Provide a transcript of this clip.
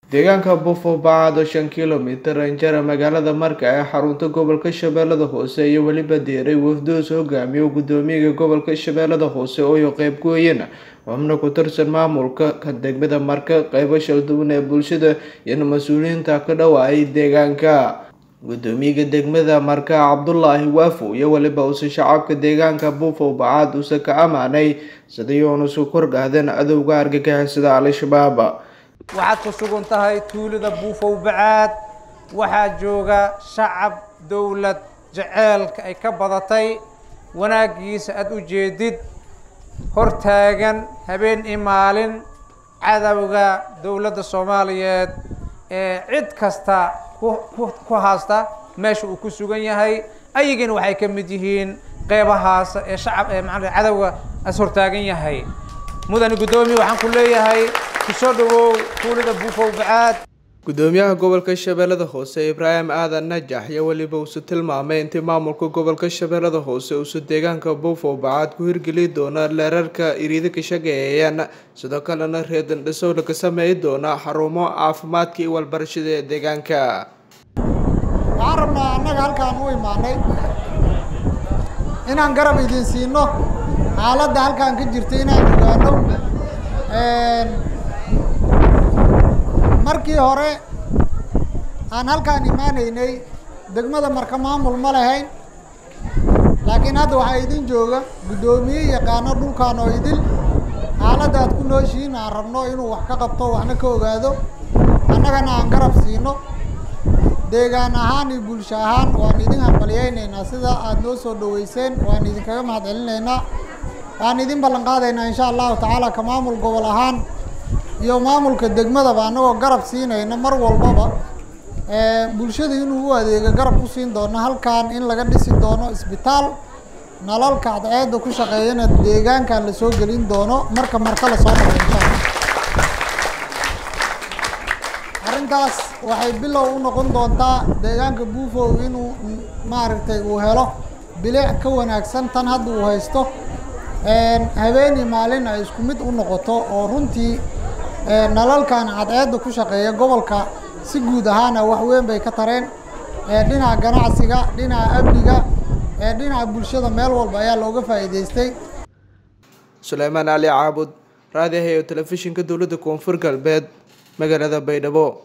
deegaanka buufo bacad oo shan kilomitir injara magaalada marka ee xarunta gobolka shabeellada hoose iyo weliba diiray wafdoos hogaamiyo gudoomiyaga gobolka shabeellada hoose ooyo qeyb gooyana xubno ku tirsan maamulka ka degmada marka qeybo shalduwan ee bulshada iyona mas-uuliyiinta ka dhawaayay deegaanka gudoomiyaga degmada marka cabdulaahi waafo iyo weliba uuse shacabka deegaanka buufo bacad uuse ka amaanay sidii uuna su kordhaadeen cadowga argagixisada al-shabaab waxaad ku sugan tahay tuulada buufow bacaad waxaa jooga shacab dowlad jaceelka ay ka badatay wanaaggiisa aada u jeedid hortaagan habeen iyo maalin cadowga dowladda soomaaliyeed ee cid kasta ku haasta meesha uu ku sugan yahay ayagina waxay ka mid yihiin qeybahaas ee shacab ee maaa cadowga as hortaagan yahay mudane guddoomiye waxaan ku leeyahay kusoo dhawow tuulada buufow bacaad gudoomiyaha gobolka shabeellada hoose ibraahim aadan najax iyo weliba uuse tilmaamay intii maamulka gobolka shabeellada hoose uuse deegaanka buufow bacad ku hirgeli doona leerarka iriida ka shaqeeyayaan sidoo kalena reedan dhisow laga sameey doona xarumo caafimaadka iyo walbarashada ee deegaanka waxaan rabnaa annaga halkaan u imaanay inaan garab idin siino xaaladda halkaan ka jirta inaan ogaano markii hore aan halkaan imaanaynay degmada marka maamul ma lahayn laakiin hadda waxaa idin jooga guddoomiye yaqaano dhulkaan oo idil xaaladda aad ku nooshihiin aan rabno inuu wax ka qabto waxna ka ogaado annagana aan garab siino deegaan ahaan iyo bulsho ahaan waan idin hambalyaynaynaa sida aada noo soo dhaweyseen waan idinkaga mahad celinaynaa waan idin ballan qaadaynaa insha allahu tacaala ka maamul gobol ahaan iyo maamulka degmadaba annagoo garab siinayna mar walbaba bulshada inuu u adeego garab ku siin doono halkan in laga dhisi doono isbitaal nalalka cadceedda ku shaqeeyana deegaankan lasoo gelin doono marka marka lasoo maro insha allah arrintaas waxay bilow u noqon doontaa deegaanka buufow inuu maaragtay uu helo bilic ka wanaagsan tan hadda uu haysto habeeni maalin ay isku mid u noqoto oo runtii nalalkan cadceedda ku shaqeeya gobolka si guud ahaana wax weyn bay ka tareen dhinaca ganacsiga dhinaca amniga dhinaca bulshada meel walba ayaa looga faa'iidaystay suleymaan cali caabud raadiyaha iyo telefishinka dowladda koonfur galbeed magaalada baydhabo